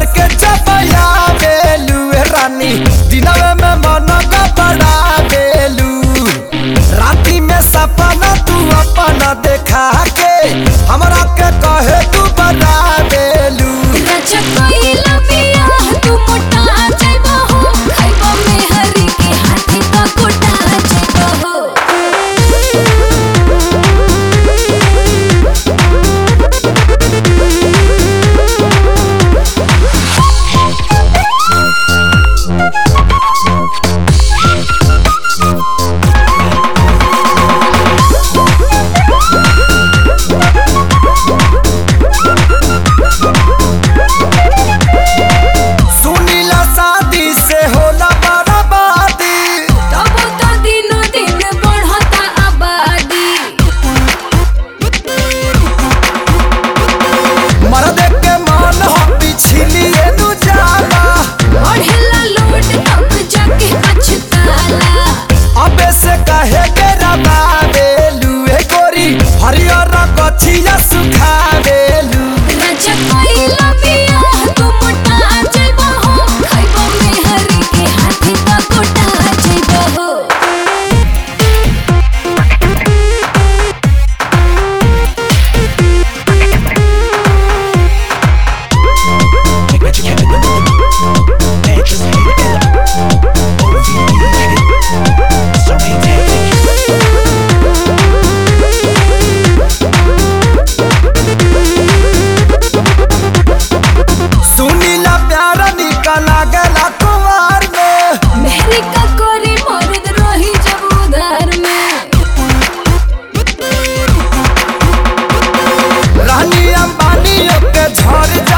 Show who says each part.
Speaker 1: के चपया बेलू ए रानी दिनवे में मन का बड़ा बेलू राती में सपना तू अपना देखा के हमरा के कहे तू बड़ा बेलू
Speaker 2: राजा कोइला पिया तू मोटा जाइबा हो खाइबा में हरी के हाथी का कोटा जाइबा हो
Speaker 1: सुनीला शादी से होला बर्बादी
Speaker 2: तब तो दिनो दिन बढ़ता आबादी
Speaker 1: मर्द के मन हो पिछलिए नु जाला
Speaker 2: बढ़ेला लोट तब जाके पछताला
Speaker 1: अबे से कहे के रबा बेलू ए गोरी हरियर कथिया सुखा बेलू
Speaker 2: राजा कोइला पिया तू मोटा जाइबा हो खाइबा में हरी के हाथी का कोटा जाइबा हो
Speaker 1: सुनीला प्यार निकल गला कुमार में
Speaker 2: मेहरी का कोरी मर्द रही जब उधार में
Speaker 1: रानी अंबानी के झड़ जा